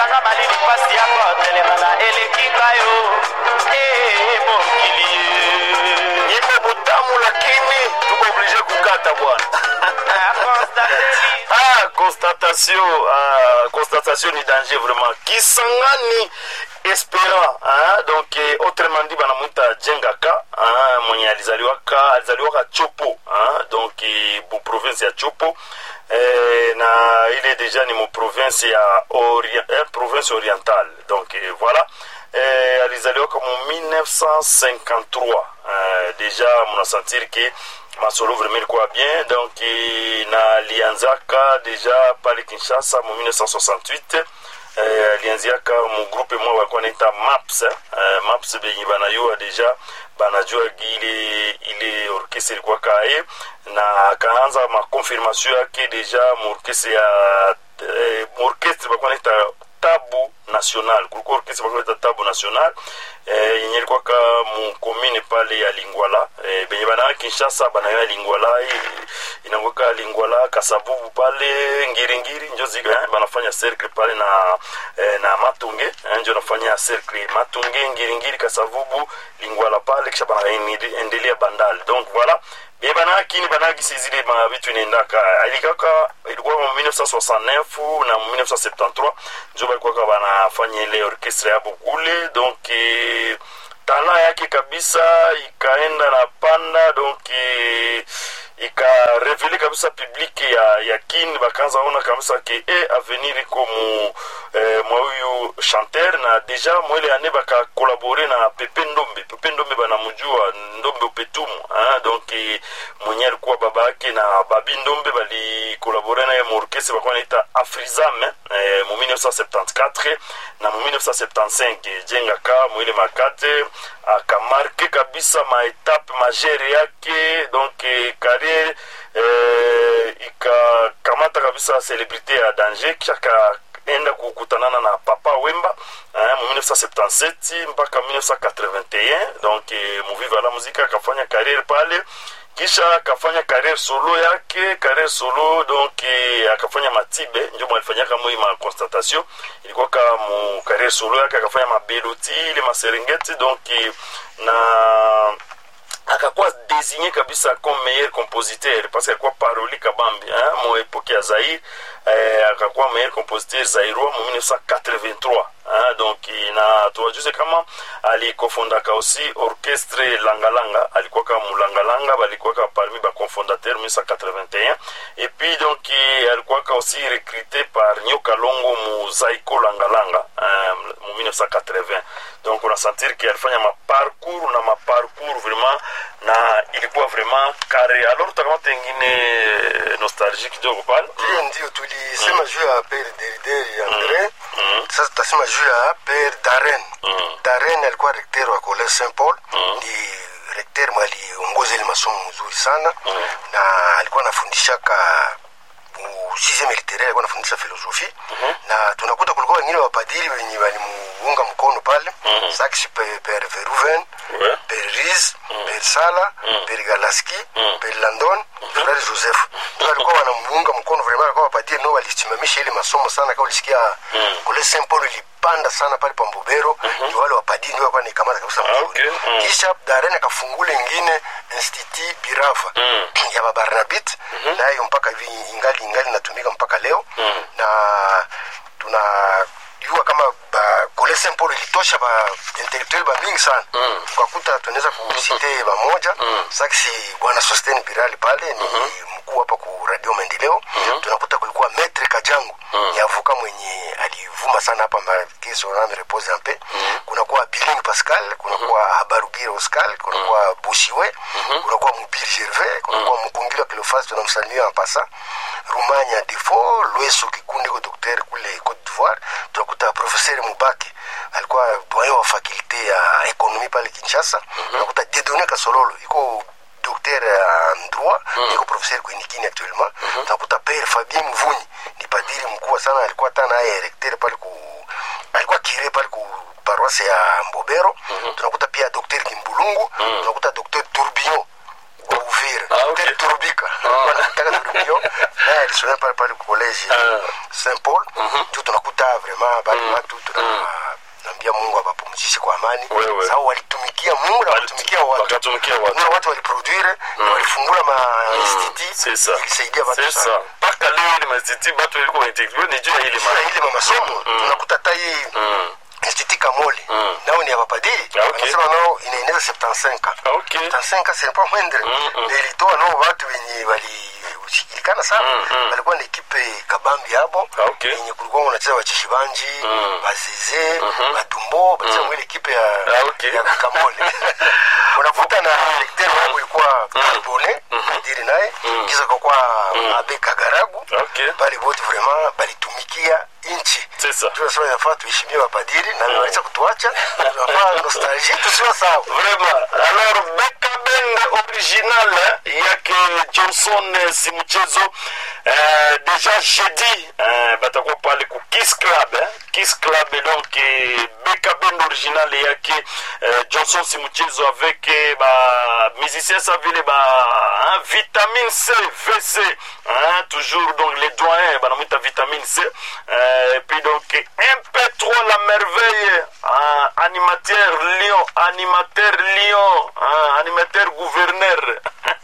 sanga malili pasi yako telemana elekinga yo Eh, mokili nyimbo mutamu lakini tuko oblige kukata bwana Ah, constateli ah, constatation ah, constatation ni danger vraiment kisangani espérant ah, donc eh, autrement dit banamwita jengaka ah, mwenye alizaliwaka alizaliwaka chopo ah, donc eh, bu province ya chopo eh, na ile deja ni mu province ya Orient, eh, province orientale donc eh, voilà eh, alizaliwaka mu 1953 eh, deja munasentir ke masolo vraiment ilikuwa bien donc eh, na alianzaka deja pale kinshasa mu 1968 eh, alianziaka mu groupe mwa walikuwa naita maps eh, eh, maps benye banayua deja banajua ile ile orkestre ilikuwa kaye na akaanza makonfirmation yake deja mu orkestre ya eh, mu orkestre balikuwa naita tabu national kulikuwa orkestre balikuwa naita tabu national eh, yenye ilikuwa ka mu commune pale ya lingwala eh, benye banaa kinshasa banayo lingwala eh, inakuwaka lingwala kasabubu pale ngiringiri njo ziga eh, banafanya cercle pale na eh, na matunge eh, njo nafanya cercle matunge ngiringiri kasavubu lingwala pale kisha banaendelea bandali donc voilà be banakini banagisi zile mabitu inaendaka ilikaka ilikuwa mu 1969 na mu 1973 njo balikuwaka banafanya ile orchestre yabo kule donc eh, tala yake kabisa ikaenda na panda donc eh, ikarevele kabisa publike ya, ya kin bakaanza ona kabisa ke e avenir iko mu eh, mwa huyu chanteur na deja mwele ane bakakolabore na pepe ndombe pepe ndombe banamujua ndombe upetumu ah, donc eh, mwenye alikuwa baba yake na babi ndombe balikolabore naye mu orkestre bakuwa naita afrizam eh, mu 1974 na mu 1975 jengaka mwile makate akamarke kabisa maetape magere yake donc eh, carriere eh, ikakamata kabisa celebrité ya danger kisha kaenda kukutanana na papa wemba eh, mu 1977 mpaka 1981 donc eh, muviva la muzika akafanya carriere pale kisha akafanya carriere solo yake carriere solo donc eh, akafanya matibe njo mwalifanyaka moi ma constatation ilikuwa ka mu carriere solo yake akafanya mabeloti ile maserengeti donc eh, na akakuwa désigné kabisa comme meilleur compositeur parce que alikuwa paroli kabambi hein, mo epoke ya zaire eh, akakuwa meilleur compositeur zairois mu 1983 hein, donc na tuwajuze kama alikofondaka aussi orchestre langalanga alikuwaka mulangalanga balikuwaka parmi baconfondateur 1981 et puis donc alikuwaka aussi recruté par nyoka longo mu zaiko langalanga hein, mu 1980 donc unasentir ke alifanya maparcours na maparcours vraiment na ilikuwa vraiment kare alors utakamata ingine nostalgie kidogo pale hiyo ndio tulisema juu ya pere derideri andre sasa tutasema juu ya pere daren daren alikuwa rekter wa college saint paul ni rekter mwaliongoza ile masomo mzuri sana na alikuwa anafundishaka sixieme literaire alikuwa anafundisha filosofi na tunakuta kulikuwa wengine wapadiri wenye walimuunga mkono pale sax per veruven Ouais. per ris per sala per galaski per landon frere joseph ndio walikuwa wanamuunga mkono vraiment alikuwa wapadiri no walisimamisha ile masomo sana kama ulisikia kule saint paul ilipanda sana pale pa mbobero ndio wale wapadiri ndio walikuwa nikamata kabisa mzuri okay. Mm. kisha darene akafungula ingine institut birafa ya babarnabit nayo mpaka hivi ingali ingali inatumika mpaka leo na tuna jua kama ba kole saint paul ilitosha ba intellectuel ba mingi sana ukakuta tunaweza kusite bamoja saksi bwana sosten birali pale ni mkuu hapa ku radio maendeleo tunakuta kulikuwa metre kajangu ni avuka mwenye alivuma sana hapa makeso name repose ampe kunakuwa biling pascal kunakuwa habarugire oscal kunakuwa bushiwe kunakuwa mubiri gervais kunakuwa mkungila kilofasi tunamsalimia mapasa rumanya defo lweso kikunde ko docteur kule cote d'ivoire tunakuta professeur mubake alikuwa doyen wa fakulte ya ekonomi pale kinshasa tunakuta dedone kasololo iko docteur en droit iko professeur kwenikini actuellement tunakuta père fabien mvunyi ni padiri mkubwa sana alikuwa hata naye recteur pale ku alikuwa kire pale ku paroisse ya mbobero tunakuta pia docteur kimbulungu tunakuta docteur tourbillon wa Uvira Ah, okay. Hotel Turubika wanataka Turubio naye alisomea pale pale college Ah. Saint Paul ndio tunakuta vraiment bali watu tunambia Mungu awapumzishe kwa amani Wewe. sababu walitumikia Mungu na walitumikia watu wakatumikia watu Kuna watu waliproduire na walifungula ma institut c'est ça ilisaidia watu c'est sana ça mpaka leo ile masiti batu ilikuwa integriwe ni juu ya ile Sasa ma ile mamasomo tunakuta hata hii institut Kamoli nao ni ya mapadiri Ah, okay. wanasema nao inaeneza 75 Ah, okay 75 c'est pas moindre na ilitoa nao watu wenye walishikilikana sana walikuwa na ekipe kabambi hapo Ah, okay. yenye kulikuwa wanacheza wacheshi banji bazeze badumbo bacheza mwile ekipe ya Ah, okay. ya Kamoli unakuta na directeur wao ilikuwa Bone padiri naye kisha kwa Abe Kagaragu okay bali wote vraiment balitumikia nchi c'est ça tunasema inafaa tuheshimie wapadiri na waweza kutuacha tunafaa nostalgie tusiwa sawa Vraiment. Alors Beka Band original eh, yake Johnson eh, si mchezo eh, deja jeudi eh, batakuwa pale ku Kiss Club eh, Kiss Club et donc eh, Beka Band original yake eh, Johnson si mchezo avec eh, ba musicien sa vile ba hein, vitamine C VC hein, toujours donc les doyens banamwita vitamine C eh, et puis donc MP3 la merveille hein, animateur lion animateur lion hein, animateur gouverneur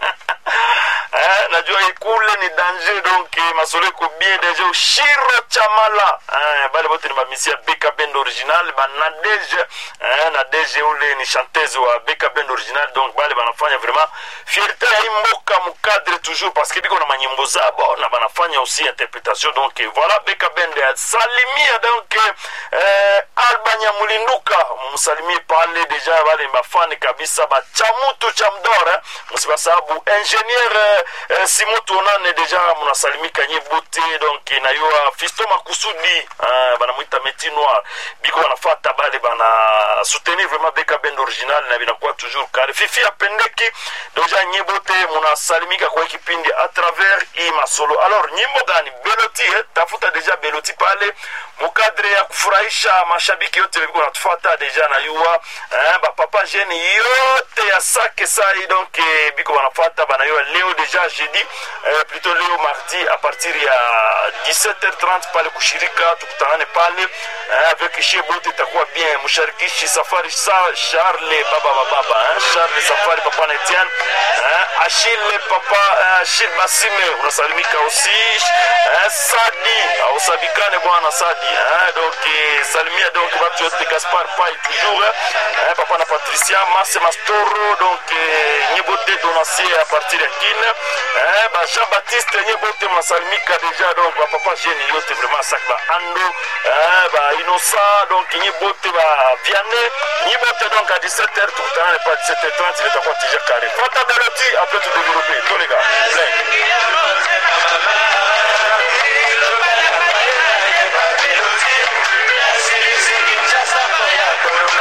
Eh, najua ikule ni danger donc eh, masolo iko bien deja ushiro chamala eh, bale bote ni bamisi ya beka bend original banadeje eh, nadeje ule ni chanteuse wa beka bend original donc bale banafanya vraiment fierté ya hii mboka mukadre toujours parce que biko na manyimbo zabo na banafanya aussi interpretation donc eh, voilà beka bend salimia donc eh, alba nyamulinduka msalimie pale deja bale bafani kabisa bachamutu cha mdora eh, msibasabu ingénieur eh, eh, simo tonane deja munasalimika nye bote donc eh, nayua fisto makusudi ah, banamwita meti noir biko banafata bale bana soutenir vraiment beka bend original na binakuwa toujours kare fifi apendeki deja nye bote munasalimika kwa hii kipindi a travers hii masolo alors nyimbo gani beloti eh, tafuta deja beloti pale mukadre ya kufurahisha mashabiki yote biko natufata deja na yua eh, bapapa jene yote ya sake sai donc eh, biko banafata banayua leo deja jeudi eh, plutôt leo mardi à partir ya 17h30 pale kushirika tukutanane pale eh, avec chez bote itakuwa bien msharikishi safari sa charle baba bababa eh, charle safari papa na etienne eh, achille papa eh, achille basime unasalimika aussi eh, sadi ausabikane bwana sadi eh, donc eh, salimia donc batu yote gaspar pai toujours eh, papa na patricia mase mastoro donc eh, nyebote donasie à partir ya kine eh, ba jean baptiste nyebote mnasalimika deja donc bapapa jene yote vraiment sak ba ando eh, ba innocent donc nyebote ba viane nyebote donc à 17h tukutanane pa 17h30 litakuwa tija kare fata beloti après tout